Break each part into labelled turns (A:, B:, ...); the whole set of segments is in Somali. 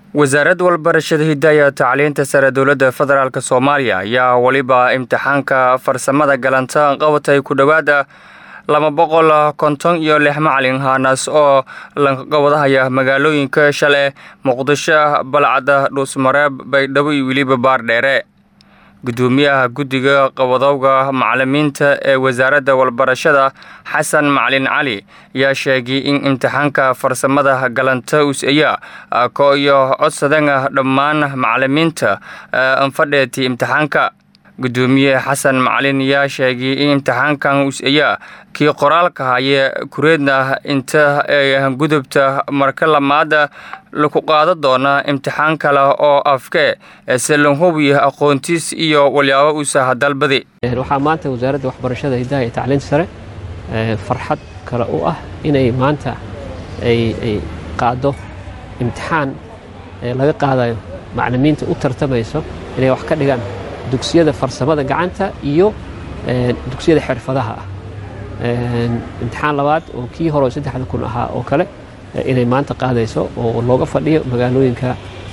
A: wasaaradda walbarashada hidaya tacliinta sare dowladda federaalk soomaaliya ayaa weliba imtixaanka farsamada galanta qabatay ku dhowaada laba boqol konton iyo lix macalin haanaas oo lanqawadahaya magaalooyinka shale muqdisho balcadda dhuusmareeb baydhabo iyo weliba baardheere gudoomiyaha guddiga qabadowga macalimiinta ee wasaaradda walbarashada xasan macalin cali ayaa sheegay in imtixaanka farsamada galanta us-aya ko iyo codsadana dhammaan macalimiinta anfadheeti imtixaanka gudoomiye xasan macalin ayaa sheegay in imtixaankan us-aya kii qoraalka haye kureedna inta ay gudubta marka lamaada laku qaado doona imtixaan kale oo afke se lanhubiya aqoontiis iyo walyaabo uusaha dalbadi
B: waxaa maanta wasaaradda waxbarashada hidaha iyo tacliinta sare farxad kale u ah inay maanta ay qaado imtixaan laga qaadayo macalimiinta u tartamayso inay wax ka dhigaan dugsiyada farsamada gacanta iyo dugsiyada xirfadaha ah imtixaan labaad oo kii hore saddexda kun ahaa oo kale inay maanta qaadayso oo looga fadhiyo magaalooyinka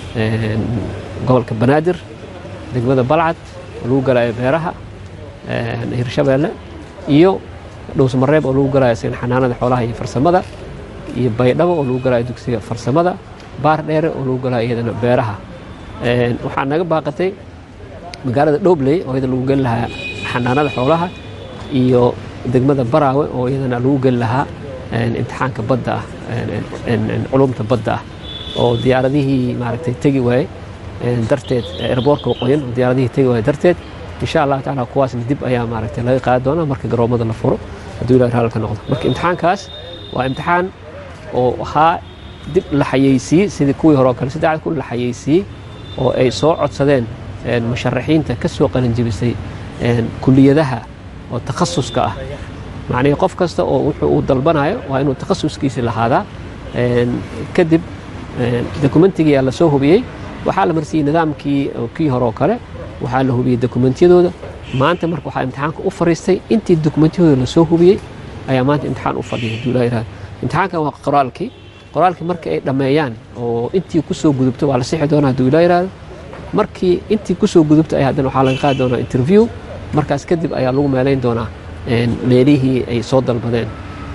B: gobolka banaadir degmada balcad oo lagu galayo beeraha hirshabeelle iyo dhowsmareeb oo lagu galayo sina xanaanada xoolaha iyo farsamada iyo baydhabo oo lagu galayo dugsiga farsamada baar dheere oo lagu galayo iyadana beeraha waxaa naga baaqatay magaalada dhobley oo iyada lagu geli lahaa xanaanada xoolaha iyo degmada baraawe oo iyadana lagu geli lahaa imtixaanka badda ah culumta badda ah oo diyaaradihii maaragtay tegi waaye darteed erboorka waqooyin oo diyaaradihii tegi waaye darteed insha allah tacaala kuwaasna dib ayaa maaragtay laga qaadi doonaa marka garoomada la furo hadduu ilahi raalka noqdo marka imtixaankaas waa imtixaan oo ahaa dib la xayeysiiyey sidii kuwii hore oo kale saddexda kun la xayeysiiyey oo ay soo codsadeen musharaxiinta ka soo qalinjibisay kuliyadaha oo takhasuska ah macnihii qof kasta oo wuxuu uu dalbanayo waa inuu takhasuskiisi lahaadaa kadib dokumentigiyaa la soo hubiyey waxaa la marsiiyey nidaamkii kii hore oo kale waxaa la hubiyey dokumentiyadooda maanta marka waxaa imtixaanka u fariistay intii dokumentiyadooda la soo hubiyey ayaa maanta imtixaan u fadhiyay haduu ilaa yihahdo imtixaankan waa qoraalkii qoraalkii marka ay dhammeeyaan oo intii ku soo gudubto waa la sixi doonaa haduu ilaa yihahdo markii intii ku soo gudubta ayaa haddana waxaa laga qaadi doonaa interview markaas kadib ayaa lagu meelayn doonaa meelihii ay soo dalbadeen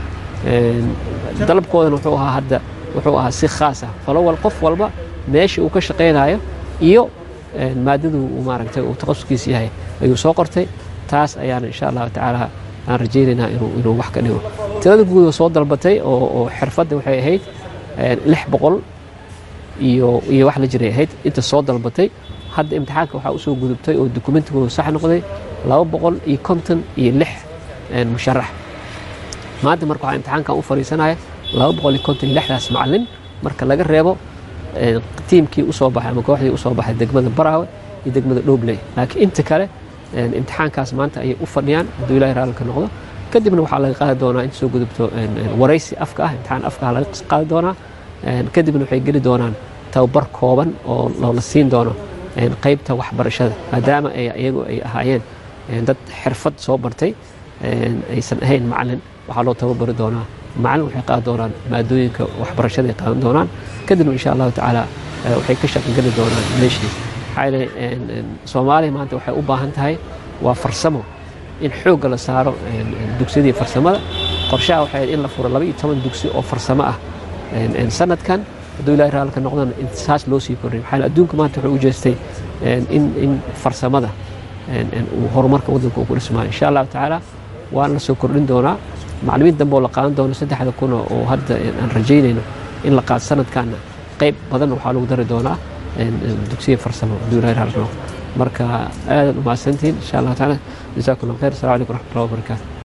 B: dalabkoodana wuxuu ahaa hadda wuxuu ahaa si khaas ah falowal qof walba meesha uu ka shaqaynayo iyo maadadu uu maaragtay uu takhasuskiis yahay ayuu soo qortay taas ayaana insha allahu tacaala aan rajaynaynaa inuu wax ka dhigo tirada guud oo soo dalbatay oo xirfadda waxay ahayd lix boqol iyo iyo wax la jiray ahayd inta soo dalbatay hadda imtixaanka waxaa usoo gudubtay oo dokumentigooda sax noqday laba boqol iyo konton iyo lix musharax maanta marka waxaa imtixaankan u fadhiisanaya laba boqol iyo konton iyo lixdaas macalin marka laga reebo tiimkii usoo baxay ama kooxdii usoo baxay degmada baraawe iyo degmada dhobley laakiin inta kale imtixaankaas maanta ayay u fadhiyaan hadduu ilahi raalka noqdo kadibna waxaa laga qaadi doonaa inta soo gudubto waraysi afka ah imtixaan afka ah laga qaadi doonaa kadibna waxay geli doonaan tababar kooban oo la siin doono qaybta waxbarashada maadaama iyagu ay ahaayeen dad xirfad soo bartay aysan ahayn macalin waxaa loo tababari doonaa macalin waxay qaadi doonaan maadooyinka waxbarashada ay qaadan doonaan kadibna insha allahu tacaala waxay ka shaqangeli doonaan meeshii maxaa yeele soomaaliya maanta waxay u baahan tahay waa farsamo in xoogga la saaro dugsiyadii farsamada qorshaha waxay in la furo laba iyo toban dugsi oo farsamo ah sanadkan hadduu ilahi raalka noqdana saas loo sii kordhay maxaa adduunka maanta wuxuu u jeestay in in farsamada uu horumarka waddanka uu ku dhismaayo insha allahu tacaala waana la soo kordhin doonaa maclimiin dambe oo la qaadan doono saddexda kuna oo hadda aan rajaynayno in la qaado sanadkaana qayb badan waxaa lagu dari doonaa dugsiya farsamo hadduu ilahi raalka noqdo marka aadaad u mahadsantihiin insha allahu tacaala jasaakum allah khayr assalamu calaykum waraxmatullahi wabarakaatu